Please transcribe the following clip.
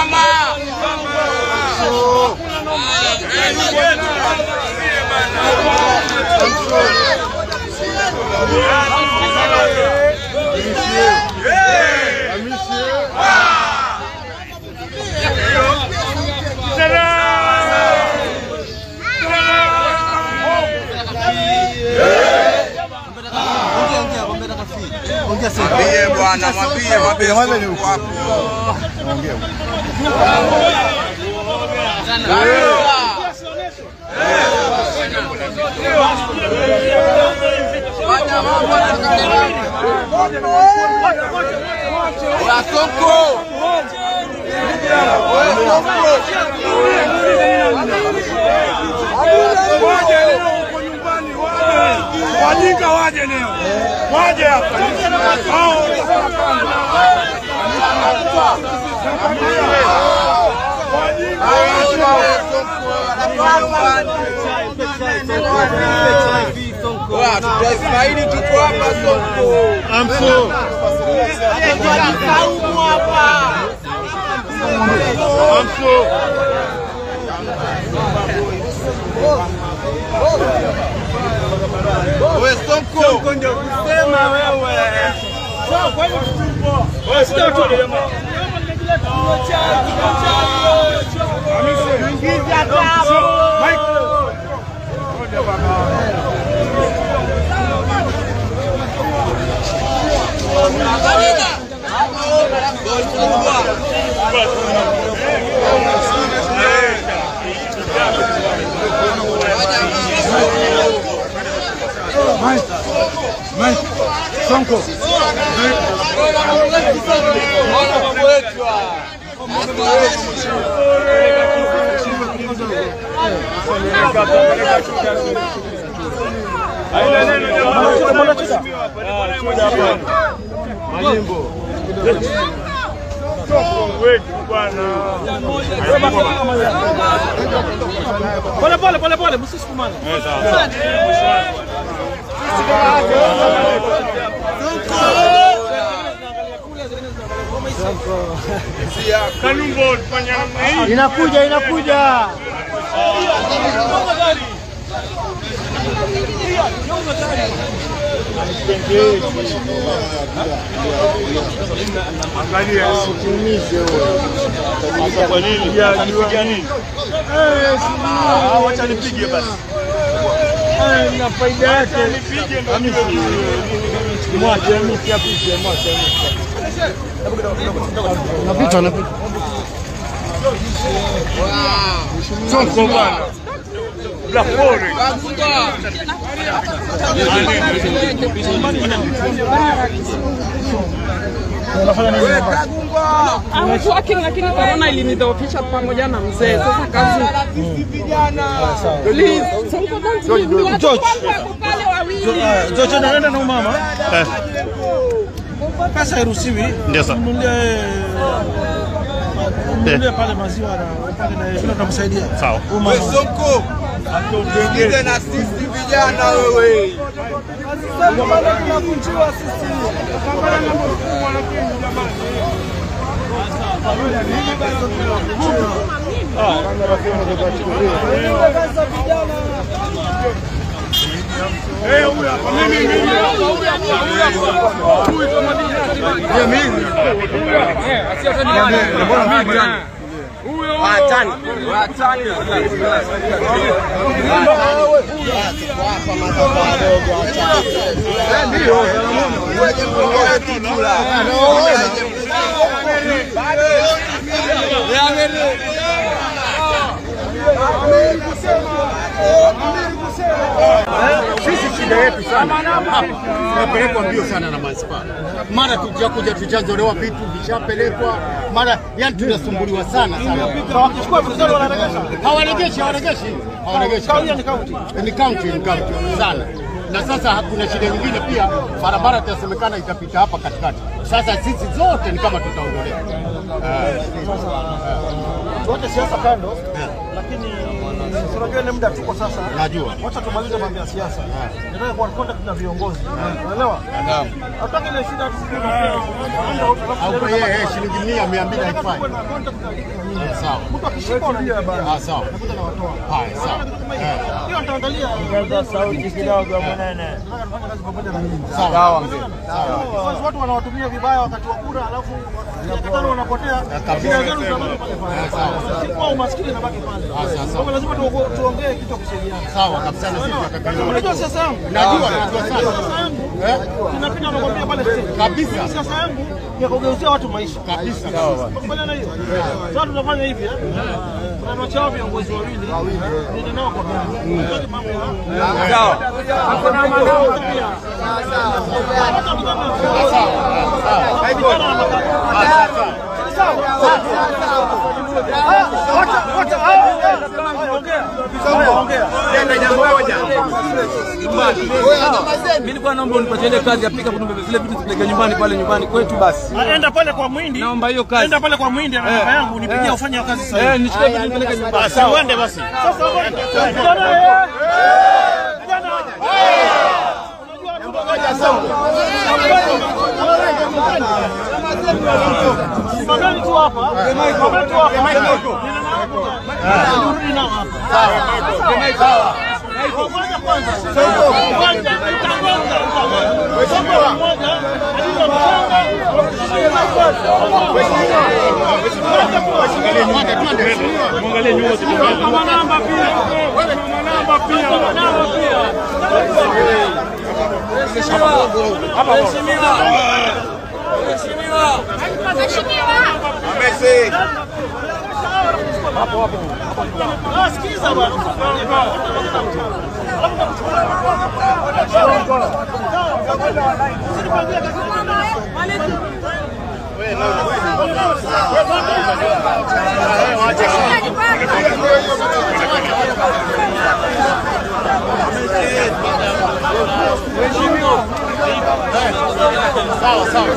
mama. Mwambie bwana, mwambie, mwambie Sonko hapo. Fanya mambo na kalima. Oya Sonko. Oya Waje leo huko nyumbani, waje wajinga, waje leo, waje hapa hao Oya, tutaismaili tuko hapa Sonko. Oya Sonko. Pole pole pole pole, msisukumane. Kanumbo fanya namna hii. Inakuja, inakuja. Angalia. Kwa nini? Ya jua nini? Ah, wacha nipige basi. Na faida yake nipige ndio niwe mwache mimi apige mwache Napita, napita. Sonko bwana. La pole. I was working lakini corona ilinidhoofisha pamoja na mzee. Sasa kazi. Please, Sonko don't leave me. Watu wangu wako pale wawili. Jojo naenda na mama. Pesa hairuhusiwi. Ndio sir. Mnunulie mnunulie pale maziwa na pale na vile tutamsaidia. Sawa. We Sonko. Tuingize na sisi vijana wewe. Eh, huyu hapa. Mimi mimi. Sisi shida yetu sana hapa, tunapelekwa mbio sana na manispaa, mara tujakuja tujazolewa vitu vishapelekwa, mara yani tunasumbuliwa sana sana. Wakichukua vizuri wanaregesha. Hawaregeshi, hawaregeshi, hawaregeshi. Kauli ni kaunti. Ni kaunti, ni kaunti sana. Na sasa kuna shida nyingine pia, barabara itasemekana itapita hapa katikati. Sasa sisi zote ni kama tutaondolewa. Wote siasa kando, lakini Si unajua ile muda tuko sasa. Najua. Wacha tumalize mambo ya siasa. Nataka kuwa contact na viongozi. Unaelewa? Naam. Hataki ile shida tusije Au yeye yeye shilingi mia mia mbili haifai. na Sawa. Mtu akishika unajua bana. Ah, sawa. Nakuta na watoa. Haya, sawa. Eh, Hiyo nitaangalia. sauti kidogo mwanene. Nataka tufanye kazi pamoja na nyinyi. Sawa. Because watu wanawatumia vibaya wakati wa kura, alafu miaka tano wanapotea, shida zenu zinabaki pale pale. Si kwa umaskini inabaki pale. Kwa hivyo lazima tuongo- tuongee kitu kusaidiana. Sawa kabisa na sisi tunataka Unajua siasa yangu? Najua, najua sana. Siasa yangu inapita nakwambia pale stage. Kabisa. Siasa yangu ni ya kugeuzia watu maisha. Kabisa. Kubaliana hiyo. Sasa tunafanya hivi eh. Tunawachao viongozi wawili. Ndio nao kwa gani. Hataki mambo ya Sawa. Hakuna maneno pia. Mimi nilikuwa naomba unipatie ile kazi ya pika kutumbe zile vitu zipeleke nyumbani pale nyumbani kwetu basi. Enda pale kwa Mwindi. Naomba hiyo kazi. Enda pale kwa Mwindi na namba yangu nipigie ufanye hiyo kazi sasa. Eh, nichukue vitu nipeleke nyumbani. Sasa uende basi. Sasa uende. Vijana eh. Vijana. Simameni tu hapa. Simameni tu hapa. Nirudi nao hapa. Sawa. Kwanza kwanza. Kwanza nitagonga. Soko moja. Alizo Mwangalie nyuma tukiongea. Mama namba pia. Mama namba pia. Mama namba pia. Ah, sikiza bwana. Sawa, sawa.